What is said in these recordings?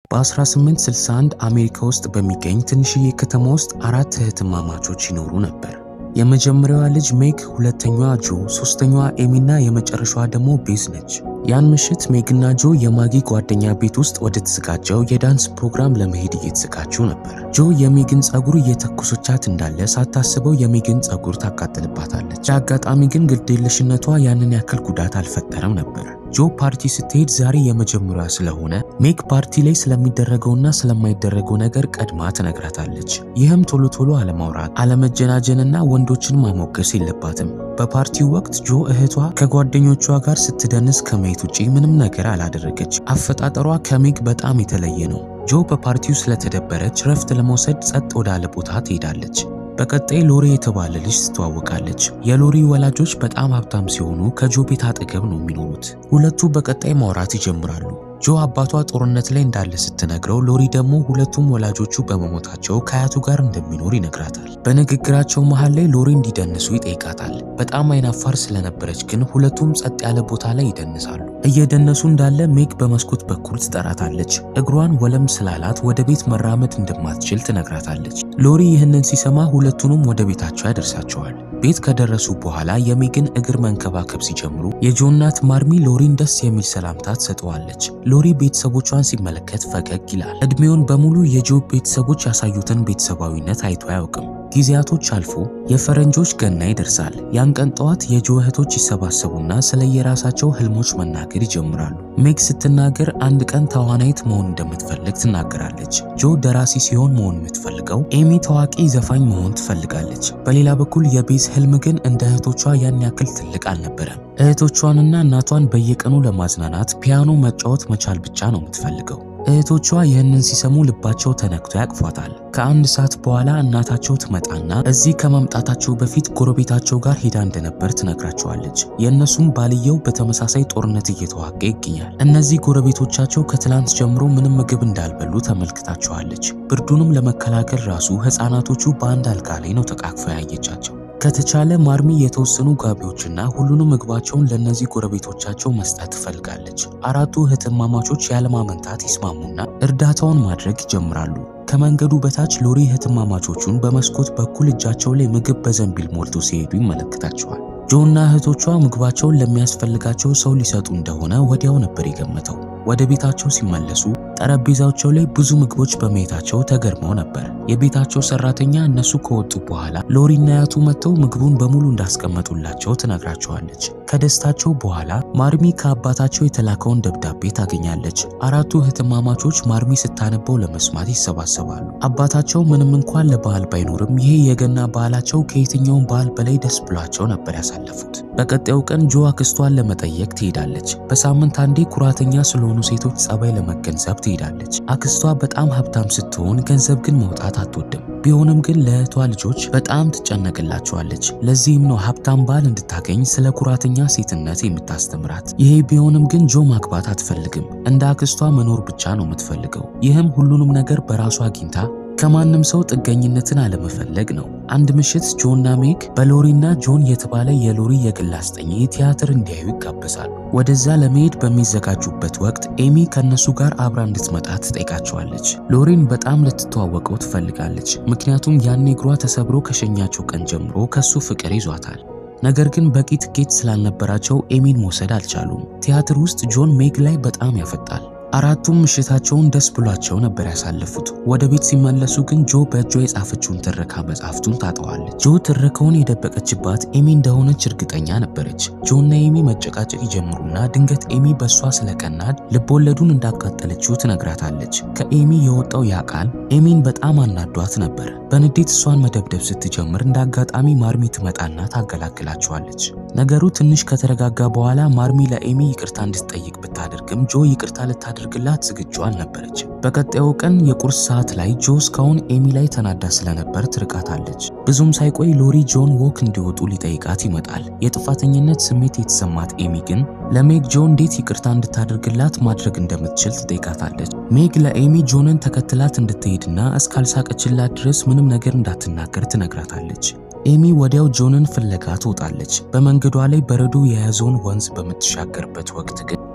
በ1861 አሜሪካ ውስጥ በሚገኝ ትንሽዬ ከተማ ውስጥ አራት እህትማማቾች ይኖሩ ነበር። የመጀመሪያዋ ልጅ ሜግ፣ ሁለተኛዋ ጆ፣ ሶስተኛዋ ኤሚና የመጨረሻዋ ደግሞ ቤዝ ነች። ያን ምሽት ሜግና ጆ የማጊ ጓደኛ ቤት ውስጥ ወደ ተዘጋጀው የዳንስ ፕሮግራም ለመሄድ እየተዘጋጁ ነበር። ጆ የሜግን ጸጉር እየተኮሰቻት እንዳለ ሳታስበው የሜግን ጸጉር ታቃጥልባታለች። ለአጋጣሚ ግን ግዴለሽነቷ ያንን ያክል ጉዳት አልፈጠረም ነበር። ጆ ፓርቲ ስትሄድ ዛሬ የመጀመሪያ ስለሆነ ሜግ ፓርቲ ላይ ስለሚደረገውና ስለማይደረገው ነገር ቀድማ ትነግራታለች። ይህም ቶሎ ቶሎ አለማውራት፣ አለመጀናጀንና ወንዶችን ማሞገስ የለባትም። በፓርቲው ወቅት ጆ እህቷ ከጓደኞቿ ጋር ስትደንስ ከማየት ውጪ ምንም ነገር አላደረገች። አፈጣጠሯ ከሜግ በጣም የተለየ ነው። ጆ በፓርቲው ስለተደበረች ረፍት ለመውሰድ ጸጥ ወዳለ ቦታ ትሄዳለች። በቀጣይ ሎሪ የተባለ ልጅ ትተዋወቃለች። የሎሪ ወላጆች በጣም ሀብታም ሲሆኑ ከጆ ቤት አጠገብ ነው የሚኖሩት። ሁለቱ በቀጣይ ማውራት ይጀምራሉ። ጆ አባቷ ጦርነት ላይ እንዳለ ስትነግረው ሎሪ ደግሞ ሁለቱም ወላጆቹ በመሞታቸው ከአያቱ ጋር እንደሚኖር ይነግራታል። በንግግራቸው መሃል ላይ ሎሪ እንዲደንሱ ይጠይቃታል። በጣም አይናፋር ስለነበረች ግን ሁለቱም ጸጥ ያለ ቦታ ላይ ይደንሳሉ። እየደነሱ እንዳለ ሜግ በመስኮት በኩል ትጠራታለች። እግሯን ወለም ስላላት ወደ ቤት መራመድ እንደማትችል ትነግራታለች። ሎሪ ይህንን ሲሰማ ሁለቱንም ወደ ቤታቸው ያደርሳቸዋል። ቤት ከደረሱ በኋላ የሜግን እግር መንከባከብ ሲጀምሩ የጆ እናት ማርሚ ሎሪን ደስ የሚል ሰላምታ ትሰጠዋለች። ሎሪ ቤተሰቦቿን ሲመለከት ፈገግ ይላል። እድሜውን በሙሉ የጆ ቤተሰቦች ያሳዩትን ቤተሰባዊነት አይቶ አያውቅም። ጊዜያቶች አልፎ የፈረንጆች ገና ይደርሳል። ያን ቀን ጠዋት የጆ እህቶች ይሰባሰቡና ስለ የራሳቸው ህልሞች መናገር ይጀምራሉ። ሜግ ስትናገር አንድ ቀን ተዋናይት መሆን እንደምትፈልግ ትናገራለች። ጆ ደራሲ ሲሆን መሆን የምትፈልገው፣ ኤሚ ታዋቂ ዘፋኝ መሆን ትፈልጋለች። በሌላ በኩል የቤዝ ህልም ግን እንደ እህቶቿ ያን ያክል ትልቅ አልነበረም። እህቶቿንና እናቷን በየቀኑ ለማዝናናት ፒያኖ መጫወት መቻል ብቻ ነው የምትፈልገው። እህቶቿ ይህንን ሲሰሙ ልባቸው ተነክቶ ያቅፏታል። ከአንድ ሰዓት በኋላ እናታቸው ትመጣና እዚህ ከመምጣታቸው በፊት ጎረቤታቸው ጋር ሄዳ እንደነበር ትነግራቸዋለች። የእነሱም ባልየው በተመሳሳይ ጦርነት እየተዋጋ ይገኛል። እነዚህ ጎረቤቶቻቸው ከትላንት ጀምሮ ምንም ምግብ እንዳልበሉ ተመልክታቸዋለች። ብርዱንም ለመከላከል ራሱ ህፃናቶቹ በአንድ አልጋ ላይ ነው ተቃቅፈው ያየቻቸው። ከተቻለ ማርሚ የተወሰኑ ጋቢዎችና ሁሉንም ምግባቸውን ለእነዚህ ጎረቤቶቻቸው መስጠት ትፈልጋለች። አራቱ እህትማማቾች ያለማመንታት ይስማሙና እርዳታውን ማድረግ ይጀምራሉ። ከመንገዱ በታች ሎሪ እህትማማቾቹን በመስኮት በኩል እጃቸው ላይ ምግብ በዘንቢል ሞልቶ ሲሄዱ ይመለከታቸዋል። ጆና እህቶቿ ምግባቸውን ለሚያስፈልጋቸው ሰው ሊሰጡ እንደሆነ ወዲያው ነበር የገመተው። ወደ ቤታቸው ሲመለሱ ጠረጴዛቸው ላይ ብዙ ምግቦች በማየታቸው ተገርመው ነበር። የቤታቸው ሰራተኛ እነሱ ከወጡ በኋላ ሎሪና አያቱ መጥተው ምግቡን በሙሉ እንዳስቀመጡላቸው ትነግራቸዋለች። ከደስታቸው በኋላ ማርሚ ከአባታቸው የተላከውን ደብዳቤ ታገኛለች። አራቱ እህትማማቾች ማርሚ ስታነበው ለመስማት ይሰባሰባሉ። አባታቸው ምንም እንኳን ለበዓል ባይኖርም ይሄ የገና በዓላቸው ከየትኛውም በዓል በላይ ደስ ብሏቸው ነበር ያሳለፉት። በቀጣዩ ቀን ጆ አክስቷን ለመጠየቅ ትሄዳለች። በሳምንት አንዴ ኩራተኛ ስለሆኑ ሴቶች ጸባይ ለመገንዘብ ትሄዳለች። አክስቷ በጣም ሀብታም ስትሆን ገንዘብ ግን መውጣት አትወድም። ቢሆንም ግን ለእህቷ ልጆች በጣም ትጨነቅላቸዋለች። ለዚህም ነው ሀብታም ባል እንድታገኝ ስለ ኩራተኛ ሴትነት የምታስተምራት። ይሄ ቢሆንም ግን ጆ ማግባት አትፈልግም። እንደ አክስቷ መኖር ብቻ ነው የምትፈልገው። ይህም ሁሉንም ነገር በራሷ አግኝታ ከማንም ሰው ጥገኝነትን አለመፈለግ ነው። አንድ ምሽት ጆና ሜግ በሎሪና ጆን የተባለ የሎሪ የግል አስጠኚ ቲያትር እንዲያዩ ይጋበዛሉ። ወደዛ ለመሄድ በሚዘጋጁበት ወቅት ኤሚ ከነሱ ጋር አብራ እንድትመጣ ትጠይቃቸዋለች። ሎሪን በጣም ልትተዋወቀው ትፈልጋለች። ምክንያቱም ያኔ እግሯ ተሰብሮ ከሸኛቸው ቀን ጀምሮ ከሱ ፍቅር ይዟታል። ነገር ግን በቂ ትኬት ስላልነበራቸው ኤሚን መውሰድ አልቻሉም። ቲያትር ውስጥ ጆን ሜግ ላይ በጣም ያፈጣል። አራቱም ምሽታቸውን ደስ ብሏቸው ነበር ያሳለፉት። ወደ ቤት ሲመለሱ ግን ጆ በእጇ የጻፈችውን ትረካ መጽሐፍቱን ታጠዋለች። ጆ ትረካውን የደበቀችባት ኤሚ እንደሆነች እርግጠኛ ነበረች። ጆና ኤሚ መጨቃጨቅ ይጀምሩና ድንገት ኤሚ በእሷ ስለቀናድ ልቦወለዱን እንዳቃጠለችው ትነግራታለች። ከኤሚ የወጣው ያ ቃል ኤሚን በጣም አናዷት ነበር። በንዴት እሷን መደብደብ ስትጀምር እንደ አጋጣሚ ማርሚ ትመጣና ታገላግላቸዋለች። ነገሩ ትንሽ ከተረጋጋ በኋላ ማርሚ ለኤሚ ይቅርታ እንድትጠይቅ ብታደርግም ጆ ይቅርታ ልታደርግላት ዝግጁ አልነበረችም። በቀጣዩ ቀን የቁርስ ሰዓት ላይ ጆ እስካሁን ኤሚ ላይ ተናዳ ስለነበር ትርቃታለች። ብዙም ሳይቆይ ሎሪ ጆን ወክ እንዲወጡ ሊጠይቃት ይመጣል። የጥፋተኝነት ስሜት የተሰማት ኤሚ ግን ለሜግ ጆ እንዴት ይቅርታ እንድታደርግላት ማድረግ እንደምትችል ትጠይቃታለች። ሜግ ለኤሚ ጆንን ተከትላት እንድትሄድና እስካልሳቀችላት ድረስ ምንም ነገር እንዳትናገር ትነግራታለች። ኤሚ ወዲያው ጆንን ፍለጋ ትወጣለች። በመንገዷ ላይ በረዶ የያዘውን ወንዝ በምትሻገርበት ወቅት ግን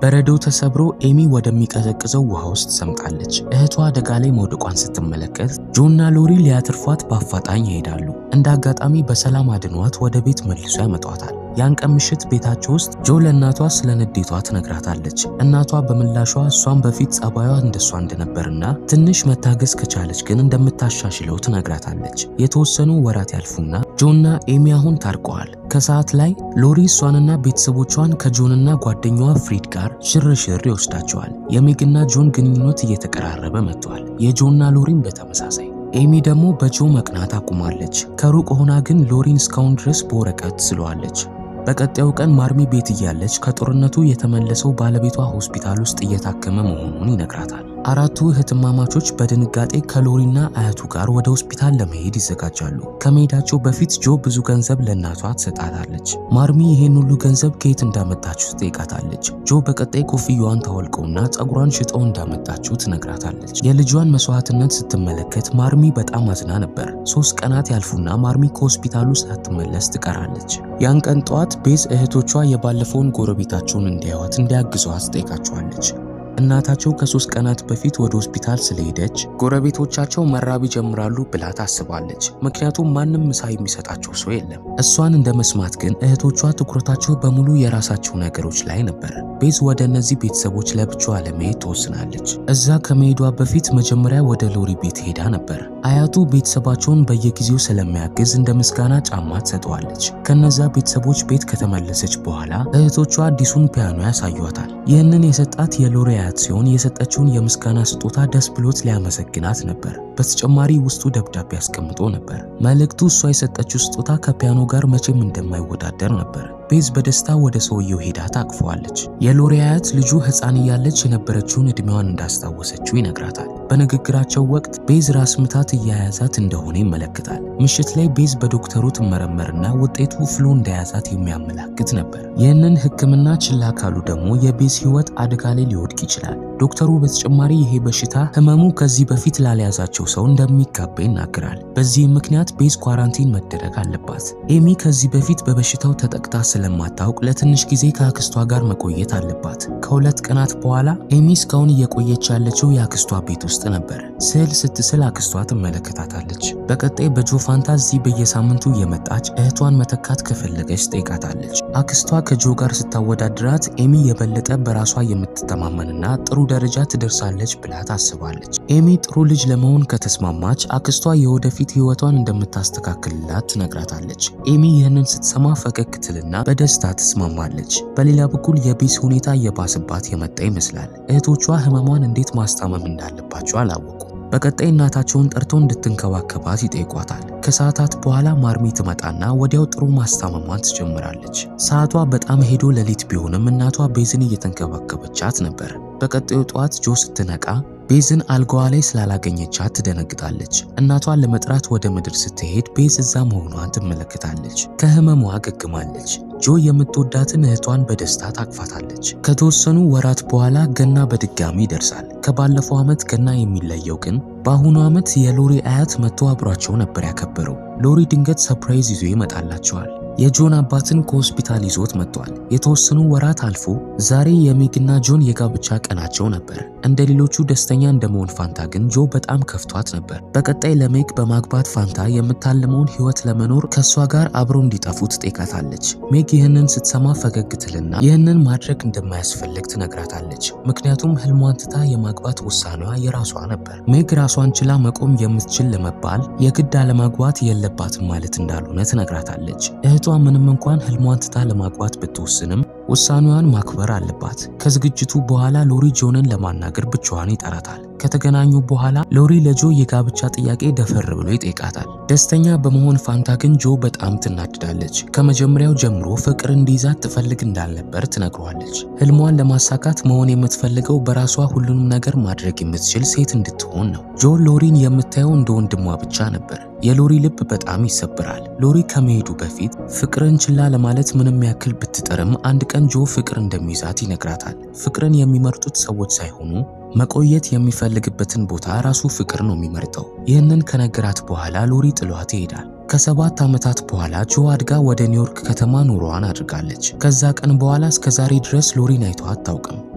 በረዶ ተሰብሮ ኤሚ ወደሚቀዘቅዘው ውሃ ውስጥ ሰምጣለች። እህቷ አደጋ ላይ መውደቋን ስትመለከት ጆና ሎሪ ሊያትርፏት በአፋጣኝ ይሄዳሉ። እንደ አጋጣሚ በሰላም አድኗት ወደ ቤት መልሶ ያመጧታል። ያን ቀን ምሽት ቤታቸው ውስጥ ጆ ለእናቷ ስለ ንዴቷ ትነግራታለች። እናቷ በምላሿ እሷን በፊት ጸባዩ እንደሷ እንደነበርና ትንሽ መታገስ ከቻለች ግን እንደምታሻሽለው ትነግራታለች። የተወሰኑ ወራት ያልፉና ጆና ኤሚ አሁን ታርቀዋል። ከሰዓት ላይ ሎሪ እሷንና ቤተሰቦቿን ከጆንና ጓደኛዋ ፍሪድ ጋር ሽርሽር ይወስዳቸዋል። የሜግና ጆን ግንኙነት እየተቀራረበ መጥቷል። የጆና ሎሪም በተመሳሳይ ኤሚ ደግሞ በጆ መቅናት አቁማለች። ከሩቅ ሆና ግን ሎሪን እስካሁን ድረስ በወረቀት ስለዋለች። በቀጣዩ ቀን ማርሚ ቤት እያለች ከጦርነቱ የተመለሰው ባለቤቷ ሆስፒታል ውስጥ እየታከመ መሆኑን ይነግራታል። አራቱ እህትማማቾች በድንጋጤ ከሎሪና አያቱ ጋር ወደ ሆስፒታል ለመሄድ ይዘጋጃሉ። ከመሄዳቸው በፊት ጆ ብዙ ገንዘብ ለእናቷ ትሰጣታለች። ማርሚ ይሄን ሁሉ ገንዘብ ከየት እንዳመጣችሁ ትጠይቃታለች። ጆ በቀጣይ ኮፍያዋን ታወልቀውና ጸጉሯን ሽጠው እንዳመጣችው ትነግራታለች። የልጇን መስዋዕትነት ስትመለከት ማርሚ በጣም አዝና ነበር። ሶስት ቀናት ያልፉና ማርሚ ከሆስፒታሉ ሳትመለስ ትቀራለች። ያን ቀን ጠዋት ቤዝ እህቶቿ የባለፈውን ጎረቤታቸውን እንዲያዩት እንዲያግዟት ትጠይቃቸዋለች። እናታቸው ከሶስት ቀናት በፊት ወደ ሆስፒታል ስለሄደች ጎረቤቶቻቸው መራብ ይጀምራሉ ብላ ታስባለች። ምክንያቱም ማንም ምሳ የሚሰጣቸው ሰው የለም። እሷን እንደ መስማት ግን እህቶቿ ትኩረታቸው በሙሉ የራሳቸው ነገሮች ላይ ነበር። ቤዝ ወደ እነዚህ ቤተሰቦች ለብቻዋ ለመሄድ ትወስናለች። እዛ ከመሄዷ በፊት መጀመሪያ ወደ ሎሪ ቤት ሄዳ ነበር። አያቱ ቤተሰባቸውን በየጊዜው ስለሚያግዝ እንደ ምስጋና ጫማ ትሰጠዋለች። ከነዛ ቤተሰቦች ቤት ከተመለሰች በኋላ እህቶቿ አዲሱን ፒያኖ ያሳዩታል። ይህንን የሰጣት የሎሪ አያት ሲሆን የሰጠችውን የምስጋና ስጦታ ደስ ብሎት ሊያመሰግናት ነበር። በተጨማሪ ውስጡ ደብዳቤ አስቀምጦ ነበር። መልእክቱ እሷ የሰጠችው ስጦታ ከፒያኖ ጋር መቼም እንደማይወዳደር ነበር። ቤዝ በደስታ ወደ ሰውየው ሄዳ ታቅፈዋለች። የሎሪ አያት ልጁ ሕፃን እያለች የነበረችውን ዕድሜዋን እንዳስታወሰችው ይነግራታል። በንግግራቸው ወቅት ቤዝ ራስ ምታት እያያዛት እንደሆነ ይመለከታል። ምሽት ላይ ቤዝ በዶክተሩ ትመረመርና ውጤቱ ፍሉ እንደያዛት የሚያመላክት ነበር። ይህንን ሕክምና ችላ ካሉ ደግሞ የቤዝ ሕይወት አደጋ ላይ ሊወድቅ ይችላል። ዶክተሩ በተጨማሪ ይሄ በሽታ ህመሙ ከዚህ በፊት ላልያዛቸው ሰው እንደሚጋባ ይናገራል። በዚህም ምክንያት ቤዝ ኳራንቲን መደረግ አለባት። ኤሚ ከዚህ በፊት በበሽታው ተጠቅታ ስለማታውቅ ለትንሽ ጊዜ ከአክስቷ ጋር መቆየት አለባት። ከሁለት ቀናት በኋላ ኤሚ እስካሁን እየቆየች ያለችው የአክስቷ ቤት ውስጥ ነበር። ስዕል ስትስል አክስቷ ትመለከታታለች። በቀጣይ በጆ ፋንታ እዚህ በየሳምንቱ እየመጣች እህቷን መተካት ከፈለገች ጠይቃታለች። አክስቷ ከጆ ጋር ስታወዳድራት ኤሚ የበለጠ በራሷ የምትተማመንና ጥሩ ደረጃ ትደርሳለች ብላ ታስባለች። ኤሚ ጥሩ ልጅ ለመሆን ከተስማማች አክስቷ የወደፊት ህይወቷን እንደምታስተካክልላት ትነግራታለች። ኤሚ ይህንን ስትሰማ ፈገግ ትልና በደስታ ትስማማለች። በሌላ በኩል የቤዝ ሁኔታ እየባሰባት የመጣ ይመስላል። እህቶቿ ህመሟን እንዴት ማስታመም እንዳለባቸው አላወቁም። በቀጣይ እናታቸውን ጠርተው እንድትንከባከባት ይጠይቋታል። ከሰዓታት በኋላ ማርሚ ትመጣና ወዲያው ጥሩ ማስታመሟን ትጀምራለች። ሰዓቷ በጣም ሄዶ ሌሊት ቢሆንም እናቷ ቤዝን እየተንከባከበቻት ነበር። በቀጣዩ ጠዋት ጆ ስትነቃ ቤዝን አልጋዋ ላይ ስላላገኘቻት ትደነግጣለች። እናቷን ለመጥራት ወደ ምድር ስትሄድ ቤዝ እዛ መሆኗን ትመለከታለች። ከህመሟ አገግማለች። ጆ የምትወዳትን እህቷን በደስታ ታቅፋታለች። ከተወሰኑ ወራት በኋላ ገና በድጋሚ ይደርሳል። ከባለፈው ዓመት ገና የሚለየው ግን በአሁኑ ዓመት የሎሪ አያት መጥቶ አብሯቸው ነበር ያከበረው። ሎሪ ድንገት ሰፕራይዝ ይዞ ይመጣላቸዋል። የጆን አባትን ከሆስፒታል ይዞት መጥቷል። የተወሰኑ ወራት አልፎ ዛሬ የሜግና ጆን የጋብቻ ቀናቸው ነበር። እንደ ሌሎቹ ደስተኛ እንደመሆን ፋንታ ግን ጆ በጣም ከፍቷት ነበር። በቀጣይ ለሜግ በማግባት ፋንታ የምታልመውን ህይወት ለመኖር ከእሷ ጋር አብሮ እንዲጠፉ ትጠይቃታለች። ሜግ ይህንን ስትሰማ ፈገግ ትልና ይህንን ማድረግ እንደማያስፈልግ ትነግራታለች። ምክንያቱም ህልሟን ትታ የማግባት ውሳኔዋ የራሷ ነበር። ሜግ ራሷን ችላ መቆም የምትችል ለመባል የግድ አለማግባት የለባትም ማለት እንዳልሆነ ትነግራታለች። እህቷ ምንም እንኳን ህልሟን ትታ ለማግባት ብትወስንም ውሳኔዋን ማክበር አለባት። ከዝግጅቱ በኋላ ሎሪ ጆንን ለማናገር ብቻዋን ይጠራታል። ከተገናኙ በኋላ ሎሪ ለጆ የጋብቻ ጥያቄ ደፈር ብሎ ይጠይቃታል። ደስተኛ በመሆን ፋንታ ግን ጆ በጣም ትናድዳለች። ከመጀመሪያው ጀምሮ ፍቅር እንዲይዛት ትፈልግ እንዳልነበር ትነግሯለች። ህልሟን ለማሳካት መሆን የምትፈልገው በራሷ ሁሉንም ነገር ማድረግ የምትችል ሴት እንድትሆን ነው። ጆ ሎሪን የምታየው እንደ ወንድሟ ብቻ ነበር። የሎሪ ልብ በጣም ይሰብራል። ሎሪ ከመሄዱ በፊት ፍቅርን ችላ ለማለት ምንም ያክል ብትጥርም አንድ ቀን ጆ ፍቅር እንደሚይዛት ይነግራታል። ፍቅርን የሚመርጡት ሰዎች ሳይሆኑ መቆየት የሚፈልግበትን ቦታ ራሱ ፍቅር ነው የሚመርጠው። ይህንን ከነገራት በኋላ ሎሪ ጥሏት ይሄዳል። ከሰባት ዓመታት በኋላ ጆ አድጋ ወደ ኒውዮርክ ከተማ ኑሮዋን አድርጋለች። ከዛ ቀን በኋላ እስከ ዛሬ ድረስ ሎሪን አይቶ አታውቅም።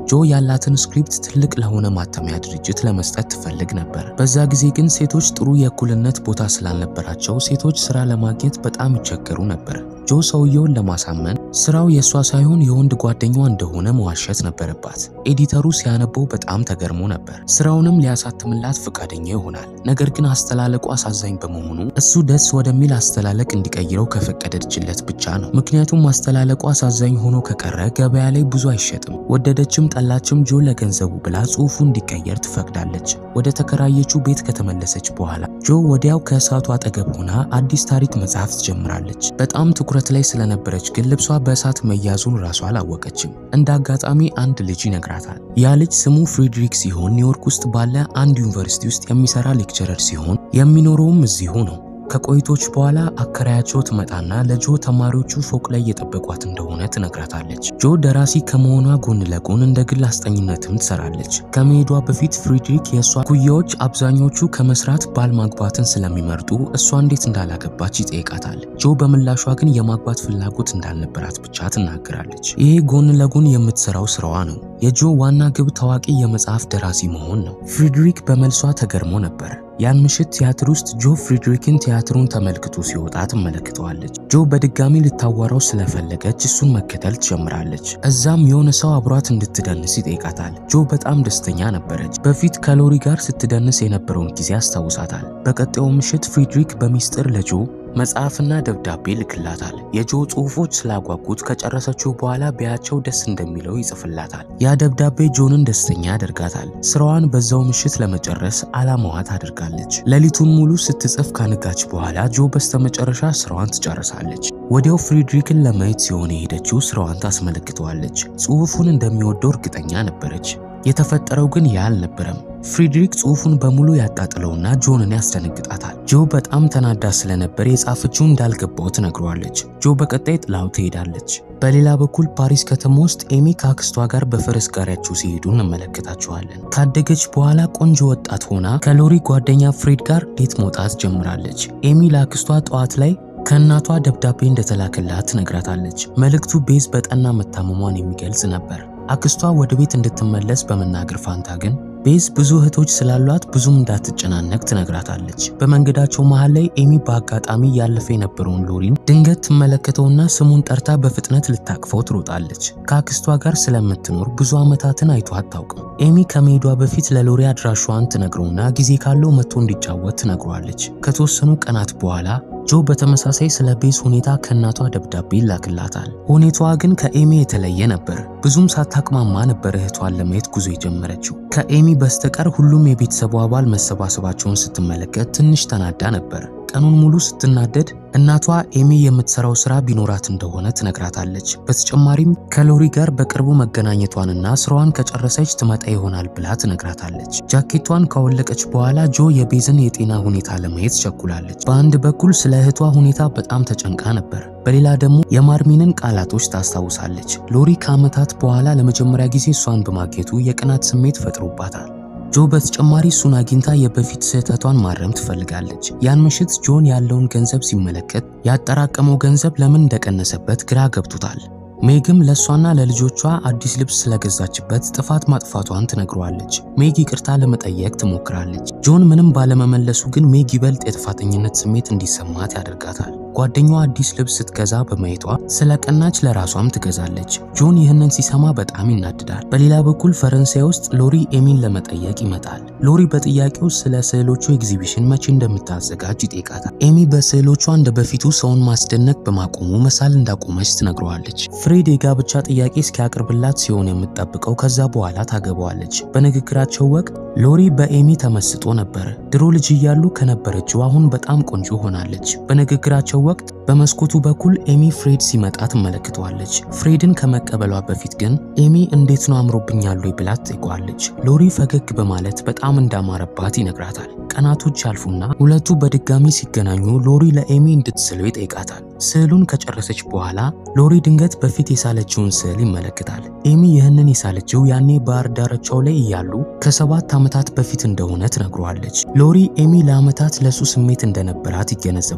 ጆ ያላትን ስክሪፕት ትልቅ ለሆነ ማተሚያ ድርጅት ለመስጠት ትፈልግ ነበር። በዛ ጊዜ ግን ሴቶች ጥሩ የእኩልነት ቦታ ስላልነበራቸው ሴቶች ስራ ለማግኘት በጣም ይቸገሩ ነበር። ጆ ሰውየውን ለማሳመን ስራው የእሷ ሳይሆን የወንድ ጓደኛዋ እንደሆነ መዋሸት ነበረባት። ኤዲተሩ ሲያነበው በጣም ተገርሞ ነበር። ስራውንም ሊያሳትምላት ፈቃደኛ ይሆናል። ነገር ግን አስተላለቁ አሳዛኝ በመሆኑ እሱ ደስ ወደሚል አስተላለቅ እንዲቀይረው ከፈቀደችለት ብቻ ነው። ምክንያቱም አስተላለቁ አሳዛኝ ሆኖ ከቀረ ገበያ ላይ ብዙ አይሸጥም። ወደደችም ጠላችም ጆ ለገንዘቡ ብላ ጽሑፉ እንዲቀየር ትፈቅዳለች። ወደ ተከራየችው ቤት ከተመለሰች በኋላ ጆ ወዲያው ከእሳቱ አጠገብ ሆና አዲስ ታሪክ መጽሐፍ ትጀምራለች። በጣም ትኩረት ላይ ስለነበረች ግን ልብሷ በእሳት መያዙን ራሷ አላወቀችም። እንደ አጋጣሚ አንድ ልጅ ይነግራታል። ያ ልጅ ስሙ ፍሬድሪክ ሲሆን ኒውዮርክ ውስጥ ባለ አንድ ዩኒቨርሲቲ ውስጥ የሚሰራ ሌክቸረር ሲሆን የሚኖረውም እዚሁ ነው። ከቆይቶች በኋላ አከራያቸው ትመጣና ለጆ ተማሪዎቹ ፎቅ ላይ እየጠበቋት እንደሆነ ትነግራታለች። ጆ ደራሲ ከመሆኗ ጎን ለጎን እንደ ግል አስጠኝነትም ትሰራለች። ከመሄዷ በፊት ፍሬድሪክ የእሷ ኩያዎች አብዛኞቹ ከመስራት ባል ማግባትን ስለሚመርጡ እሷ እንዴት እንዳላገባች ይጠይቃታል። ጆ በምላሿ ግን የማግባት ፍላጎት እንዳልነበራት ብቻ ትናገራለች። ይሄ ጎን ለጎን የምትሰራው ስራዋ ነው። የጆ ዋና ግብ ታዋቂ የመጽሐፍ ደራሲ መሆን ነው። ፍሬድሪክ በመልሷ ተገርሞ ነበር። ያን ምሽት ቲያትር ውስጥ ጆ ፍሬድሪክን ቲያትሩን ተመልክቶ ሲወጣ ትመለከተዋለች። ጆ በድጋሚ ልታዋራው ስለፈለገች እሱን መከተል ትጀምራለች። እዛም የሆነ ሰው አብሯት እንድትደንስ ይጠይቃታል። ጆ በጣም ደስተኛ ነበረች። በፊት ከሎሪ ጋር ስትደንስ የነበረውን ጊዜ አስታውሳታል። በቀጣዩ ምሽት ፍሬድሪክ በሚስጥር ለጆ መጽሐፍና ደብዳቤ ልክላታል። የጆ ጽሑፎች ስላጓጉት ከጨረሰችው በኋላ ቢያቸው ደስ እንደሚለው ይጽፍላታል። ያ ደብዳቤ ጆንን ደስተኛ ያደርጋታል። ስራዋን በዛው ምሽት ለመጨረስ አላማዋ ታደርጋለች። ሌሊቱን ሙሉ ስትጽፍ ካነጋች በኋላ ጆ በስተመጨረሻ ስራዋን ትጨርሳለች። ወዲያው ፍሬድሪክን ለማየት ሲሆን የሄደችው ስራዋን ታስመለክተዋለች። ጽሑፉን እንደሚወደው እርግጠኛ ነበረች። የተፈጠረው ግን ያ አልነበረም። ፍሬድሪክ ጽሑፉን በሙሉ ያጣጥለውና ጆንን ያስደነግጣታል። ጆ በጣም ተናዳ ስለነበር የጻፈችው እንዳልገባው ትነግረዋለች። ጆ በቀጣይ ጥላው ትሄዳለች። በሌላ በኩል ፓሪስ ከተማ ውስጥ ኤሚ ከአክስቷ ጋር በፈረስ ጋሪያቸው ሲሄዱ እንመለከታቸዋለን። ካደገች በኋላ ቆንጆ ወጣት ሆና ከሎሪ ጓደኛ ፍሬድ ጋር ዴት መውጣት ጀምራለች። ኤሚ ለአክስቷ ጠዋት ላይ ከእናቷ ደብዳቤ እንደተላከላት ትነግራታለች። መልእክቱ ቤዝ በጠና መታመሟን የሚገልጽ ነበር። አክስቷ ወደ ቤት እንድትመለስ በመናገር ፋንታ ግን ቤዝ ብዙ እህቶች ስላሏት ብዙም እንዳትጨናነቅ ትነግራታለች። በመንገዳቸው መሃል ላይ ኤሚ በአጋጣሚ ያለፈ የነበረውን ሎሪን ድንገት ትመለከተውና ስሙን ጠርታ በፍጥነት ልታቅፈው ትሮጣለች። ከአክስቷ ጋር ስለምትኖር ብዙ ዓመታትን አይቶ አታውቅም። ኤሚ ከመሄዷ በፊት ለሎሪ አድራሿን ትነግረውና ጊዜ ካለው መጥቶ እንዲጫወት ትነግረዋለች። ከተወሰኑ ቀናት በኋላ ጆ በተመሳሳይ ስለ ቤዝ ሁኔታ ከእናቷ ደብዳቤ ይላክላታል። ሁኔታዋ ግን ከኤሚ የተለየ ነበር። ብዙም ሳታቅማማ ነበር እህቷን ለማየት ጉዞ የጀመረችው። ከኤሚ በስተቀር ሁሉም የቤተሰቡ አባል መሰባሰባቸውን ስትመለከት ትንሽ ተናዳ ነበር። ቀኑን ሙሉ ስትናደድ እናቷ ኤሚ የምትሰራው ስራ ቢኖራት እንደሆነ ትነግራታለች። በተጨማሪም ከሎሪ ጋር በቅርቡ መገናኘቷንና ስራዋን ከጨረሰች ትመጣ ይሆናል ብላ ትነግራታለች። ጃኬቷን ካወለቀች በኋላ ጆ የቤዝን የጤና ሁኔታ ለማየት ቸኩላለች። በአንድ በኩል ስለ እህቷ ሁኔታ በጣም ተጨንቃ ነበር፣ በሌላ ደግሞ የማርሚንን ቃላቶች ታስታውሳለች። ሎሪ ከዓመታት በኋላ ለመጀመሪያ ጊዜ እሷን በማግኘቱ የቅናት ስሜት ፈጥሮባታል። ጆ በተጨማሪ እሱን አግኝታ የበፊት ስህተቷን ማረም ትፈልጋለች። ያን ምሽት ጆን ያለውን ገንዘብ ሲመለከት ያጠራቀመው ገንዘብ ለምን እንደቀነሰበት ግራ ገብቶታል። ሜግም ለእሷና ለልጆቿ አዲስ ልብስ ስለገዛችበት ጥፋት ማጥፋቷን ትነግረዋለች። ሜግ ይቅርታ ለመጠየቅ ትሞክራለች። ጆን ምንም ባለመመለሱ ግን ሜግ ይበልጥ የጥፋተኝነት ስሜት እንዲሰማት ያደርጋታል። ጓደኛዋ አዲስ ልብስ ስትገዛ በማየቷ ስለ ቀናች ለራሷም ትገዛለች። ጆን ይህንን ሲሰማ በጣም ይናድዳል። በሌላ በኩል ፈረንሳይ ውስጥ ሎሪ ኤሚን ለመጠየቅ ይመጣል። ሎሪ በጥያቄው ስለ ስዕሎቹ ኤግዚቢሽን መቼ እንደምታዘጋጅ ይጠይቃታል። ኤሚ በስዕሎቿ እንደ በፊቱ ሰውን ማስደነቅ በማቆሙ መሳል እንዳቆመች ትነግረዋለች። ፍሬድ የጋብቻ ጥያቄ እስኪያቀርብላት ሲሆን የምትጠብቀው ከዛ በኋላ ታገባዋለች። በንግግራቸው ወቅት ሎሪ በኤሚ ተመስጦ ነበር። ድሮ ልጅ እያሉ ከነበረችው አሁን በጣም ቆንጆ ሆናለች። በንግግራቸው ወቅት በመስኮቱ በኩል ኤሚ ፍሬድ ሲመጣ ትመለከተዋለች። ፍሬድን ከመቀበሏ በፊት ግን ኤሚ እንዴት ነው አምሮብኛል ወይ ብላ ትጠይቀዋለች። ሎሪ ፈገግ በማለት በጣም እንዳማረባት ይነግራታል። ቀናቶች ያልፉና ሁለቱ በድጋሚ ሲገናኙ ሎሪ ለኤሚ እንድትስለው ይጠይቃታል። ስዕሉን ከጨረሰች በኋላ ሎሪ ድንገት በፊት የሳለችውን ስዕል ይመለከታል። ኤሚ ይህንን የሳለችው ያኔ ባህር ዳርቻው ላይ እያሉ ከሰባት ዓመታት በፊት እንደሆነ ትነግረዋለች። ሎሪ ኤሚ ለዓመታት ለሱ ስሜት እንደነበራት ይገነዘባል።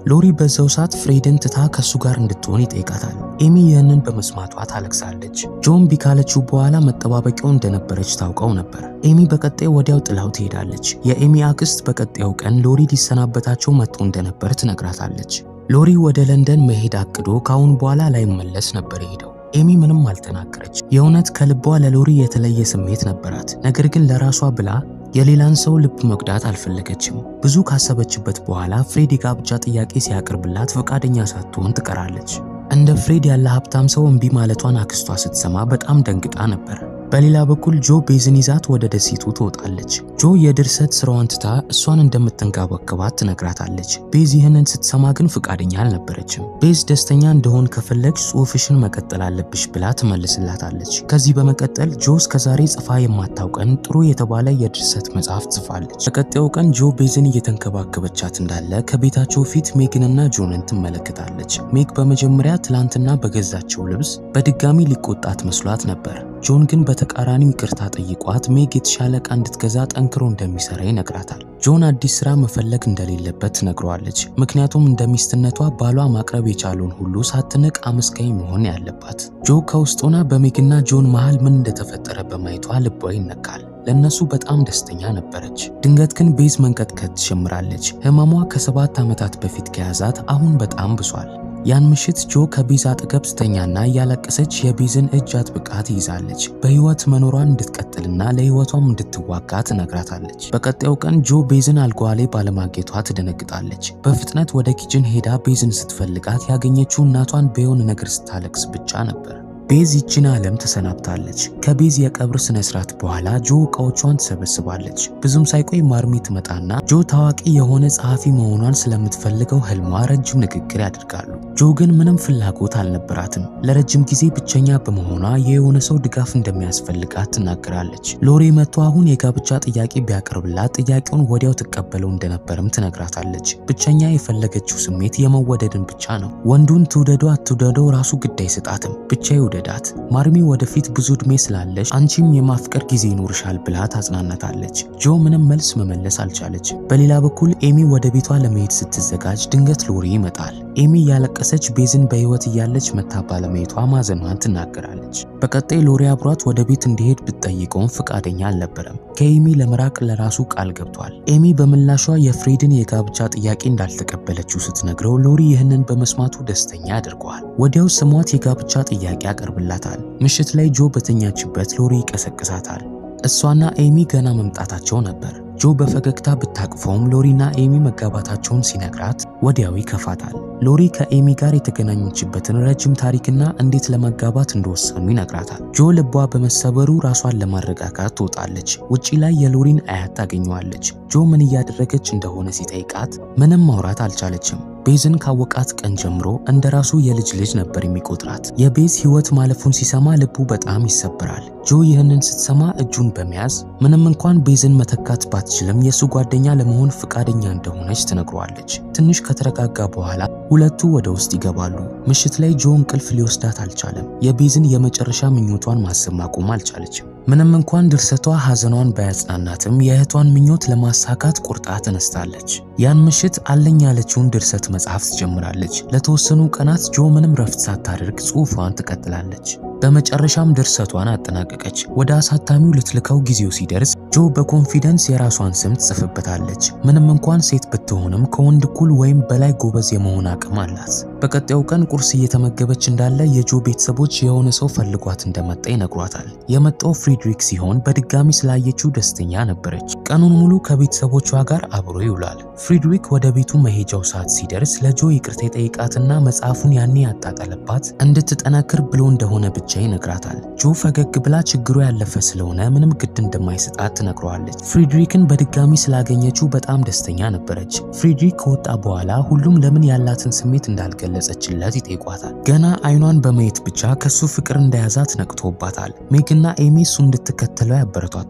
ሎሪ በዛው ሰዓት ፍሬድን ትታ ከሱ ጋር እንድትሆን ይጠይቃታል። ኤሚ ይህንን በመስማቷ ታለቅሳለች። ጆን ቢ ካለችው በኋላ መጠባበቂያው እንደነበረች ታውቀው ነበር። ኤሚ በቀጣይ ወዲያው ጥላው ትሄዳለች። የኤሚ አክስት በቀጣዩ ቀን ሎሪ ሊሰናበታቸው መጥቶ እንደነበር ትነግራታለች። ሎሪ ወደ ለንደን መሄድ አቅዶ ከአሁን በኋላ ላይመለስ ነበር የሄደው። ኤሚ ምንም አልተናገረች። የእውነት ከልቧ ለሎሪ የተለየ ስሜት ነበራት። ነገር ግን ለራሷ ብላ የሌላን ሰው ልብ መጉዳት አልፈለገችም። ብዙ ካሰበችበት በኋላ ፍሬድ የጋብቻ ጥያቄ ሲያቀርብላት ፈቃደኛ ሳትሆን ትቀራለች። እንደ ፍሬድ ያለ ሀብታም ሰው እምቢ ማለቷን አክስቷ ስትሰማ በጣም ደንግጣ ነበር። በሌላ በኩል ጆ ቤዝን ይዛት ወደ ደሴቱ ትወጣለች። ጆ የድርሰት ስራዋን ትታ እሷን እንደምትንከባከባት ትነግራታለች። ቤዝ ይህንን ስትሰማ ግን ፍቃደኛ አልነበረችም። ቤዝ ደስተኛ እንደሆን ከፈለግሽ ጽሑፍሽን መቀጠል አለብሽ ብላ ትመልስላታለች። ከዚህ በመቀጠል ጆ እስከዛሬ ጽፋ የማታውቀን ጥሩ የተባለ የድርሰት መጽሐፍ ጽፋለች። በቀጣዩ ቀን ጆ ቤዝን እየተንከባከበቻት እንዳለ ከቤታቸው ፊት ሜግንና ጆንን ትመለከታለች። ሜግ በመጀመሪያ ትላንትና በገዛቸው ልብስ በድጋሚ ሊቆጣት መስሏት ነበር። ጆን ግን በተቃራኒው ይቅርታ ጠይቋት ሜግ የተሻለ ዕቃ እንድትገዛ ጠንክሮ እንደሚሰራ ይነግራታል። ጆን አዲስ ስራ መፈለግ እንደሌለበት ትነግረዋለች። ምክንያቱም እንደ ሚስትነቷ ባሏ ማቅረብ የቻለውን ሁሉ ሳትንቅ አመስጋኝ መሆን ያለባት። ጆ ከውስጥ ሆና በሜግና ጆን መሃል ምን እንደተፈጠረ በማየቷ ልቧ ይነካል። ለእነሱ በጣም ደስተኛ ነበረች። ድንገት ግን ቤዝ መንቀጥቀጥ ትጀምራለች። ህመሟ ከሰባት ዓመታት በፊት ከያዛት አሁን በጣም ብሷል። ያን ምሽት ጆ ከቤዝ አጠገብ ስተኛና እያለቀሰች የቤዝን እጅ አጥብቃ ትይዛለች። በህይወት መኖሯን እንድትቀጥልና ለህይወቷም እንድትዋጋ ትነግራታለች። በቀጣዩ ቀን ጆ ቤዝን አልጋዋ ላይ ባለማግኘቷ ትደነግጣለች። በፍጥነት ወደ ኪችን ሄዳ ቤዝን ስትፈልጋት ያገኘችው እናቷን በየሆነ ነገር ስታለቅስ ብቻ ነበር። ቤዝ ይችን ዓለም ተሰናብታለች። ከቤዝ የቀብር ስነ ስርዓት በኋላ ጆ እቃዎቿን ትሰበስባለች። ብዙም ሳይቆይ ማርሚ ትመጣና ጆ ታዋቂ የሆነ ጸሐፊ መሆኗን ስለምትፈልገው ህልሟ ረጅም ንግግር ያደርጋሉ። ጆ ግን ምንም ፍላጎት አልነበራትም። ለረጅም ጊዜ ብቸኛ በመሆኗ የሆነ ሰው ድጋፍ እንደሚያስፈልጋት ትናገራለች። ሎሬ መጥቶ አሁን የጋብቻ ጥያቄ ቢያቀርብላት ጥያቄውን ወዲያው ትቀበለው እንደነበርም ትነግራታለች። ብቸኛ የፈለገችው ስሜት የመወደድን ብቻ ነው። ወንዱን ትውደዶ አትውደደው ራሱ ግድ አይሰጣትም። ብቻ ይውደዳት። ማርሚ ወደፊት ብዙ ዕድሜ ስላለች አንቺም የማፍቀር ጊዜ ይኖርሻል ብላ ታጽናናታለች። ጆ ምንም መልስ መመለስ አልቻለች። በሌላ በኩል ኤሚ ወደ ቤቷ ለመሄድ ስትዘጋጅ ድንገት ሎሪ ይመጣል። ኤሚ ያለቀሰች ቤዝን በህይወት እያለች መታ ባለመሄዷ ማዘኗን ትናገራለች። በቀጣይ ሎሪ አብሯት ወደ ቤት እንዲሄድ ብትጠይቀውም ፈቃደኛ አልነበረም። ከኤሚ ለመራቅ ለራሱ ቃል ገብቷል። ኤሚ በምላሿ የፍሬድን የጋብቻ ጥያቄ እንዳልተቀበለችው ስትነግረው ሎሪ ይህንን በመስማቱ ደስተኛ ያደርገዋል። ወዲያው ስሟት የጋብቻ ጥያቄ ያቀርብላታል። ምሽት ላይ ጆ በተኛችበት ሎሪ ይቀሰቅሳታል። እሷና ኤሚ ገና መምጣታቸው ነበር። ጆ በፈገግታ ብታቅፈውም ሎሪና ኤሚ መጋባታቸውን ሲነግራት ወዲያው ይከፋታል። ሎሪ ከኤሚ ጋር የተገናኘችበትን ረጅም ታሪክና እንዴት ለመጋባት እንደወሰኑ ይነግራታል። ጆ ልቧ በመሰበሩ ራሷን ለማረጋጋት ትወጣለች። ውጪ ላይ የሎሪን አያት ታገኘዋለች። ጆ ምን እያደረገች እንደሆነ ሲጠይቃት ምንም ማውራት አልቻለችም። ቤዝን ካወቃት ቀን ጀምሮ እንደ ራሱ የልጅ ልጅ ነበር የሚቆጥራት። የቤዝ ሕይወት ማለፉን ሲሰማ ልቡ በጣም ይሰብራል። ጆ ይህንን ስትሰማ እጁን በመያዝ ምንም እንኳን ቤዝን መተካት ባትችልም የእሱ ጓደኛ ለመሆን ፈቃደኛ እንደሆነች ትነግረዋለች። ትንሽ ከተረጋጋ በኋላ ሁለቱ ወደ ውስጥ ይገባሉ። ምሽት ላይ ጆ እንቅልፍ ሊወስዳት አልቻለም። የቤዝን የመጨረሻ ምኞቷን ማሰብ ማቆም አልቻለችም። ምንም እንኳን ድርሰቷ ሐዘኗን ባያጽናናትም የእህቷን ምኞት ለማሳካት ቁርጣ ተነስታለች። ያን ምሽት አለኝ ያለችውን ድርሰት መጽሐፍ ትጀምራለች። ለተወሰኑ ቀናት ጆ ምንም ረፍት ሳታደርግ ጽሑፏን ትቀጥላለች። በመጨረሻም ድርሰቷን አጠናቀቀች። ወደ አሳታሚው ልትልከው ጊዜው ሲደርስ ጆ በኮንፊደንስ የራሷን ስም ትጽፍበታለች። ምንም እንኳን ሴት ብትሆንም ከወንድ እኩል ወይም በላይ ጎበዝ የመሆን አቅም አላት። በቀጣዩ ቀን ቁርስ እየተመገበች እንዳለ የጆ ቤተሰቦች የሆነ ሰው ፈልጓት እንደመጣ ይነግሯታል። የመጣው ፍሪድሪክ ሲሆን በድጋሚ ስላየችው ደስተኛ ነበረች። ቀኑን ሙሉ ከቤተሰቦቿ ጋር አብሮ ይውላል። ፍሪድሪክ ወደ ቤቱ መሄጃው ሰዓት ሲደርስ ለጆ ይቅርታ የጠይቃትና መጽሐፉን ያኔ ያጣጠለባት እንድትጠነክር ብሎ እንደሆነ ብቻ ይነግራታል። ጆ ፈገግ ብላ ችግሩ ያለፈ ስለሆነ ምንም ግድ እንደማይሰጣት ትነግረዋለች። ፍሪድሪክን በድጋሚ ስላገኘችው በጣም ደስተኛ ነበረች። ፍሪድሪክ ከወጣ በኋላ ሁሉም ለምን ያላትን ስሜት እንዳልገለጸችለት ይጠይቋታል። ገና አይኗን በማየት ብቻ ከሱ ፍቅር እንደያዛት ነቅቶባታል። ሜግና ኤሚ እሱ እንድትከተለው ያበረቷታታል።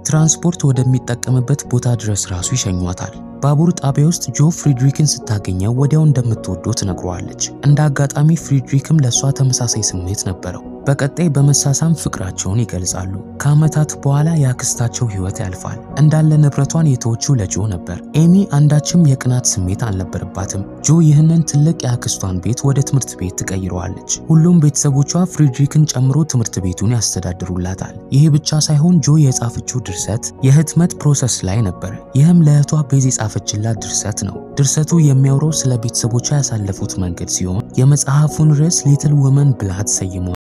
ትራንስፖርት ወደሚጠቀምበት ቦታ ድረስ ራሱ ይሸኟታል። ባቡር ጣቢያ ውስጥ ጆ ፍሪድሪክን ስታገኘው ወዲያው እንደምትወደው ትነግረዋለች። እንደ አጋጣሚ ፍሪድሪክም ለእሷ ተመሳሳይ ስሜት ነበረው። በቀጣይ በመሳሳም ፍቅራቸውን ይገልጻሉ። ከዓመታት በኋላ የአክስታቸው ሕይወት ያልፋል። እንዳለ ንብረቷን የተወችው ለጆ ነበር። ኤሚ አንዳችም የቅናት ስሜት አልነበረባትም። ጆ ይህንን ትልቅ የአክስቷን ቤት ወደ ትምህርት ቤት ትቀይረዋለች። ሁሉም ቤተሰቦቿ ፍሪድሪክን ጨምሮ ትምህርት ቤቱን ያስተዳድሩላታል። ይህ ብቻ ሳይሆን ጆ የጻፈችው ድርሰት የህትመት ፕሮሰስ ላይ ነበር። ይህም ለእህቷ ቤዝ የጻፈችላት ድርሰት ነው። ድርሰቱ የሚያወራው ስለ ቤተሰቦቿ ያሳለፉት መንገድ ሲሆን የመጽሐፉን ርዕስ ሊትል ውመን ብላ ተሰይሟል።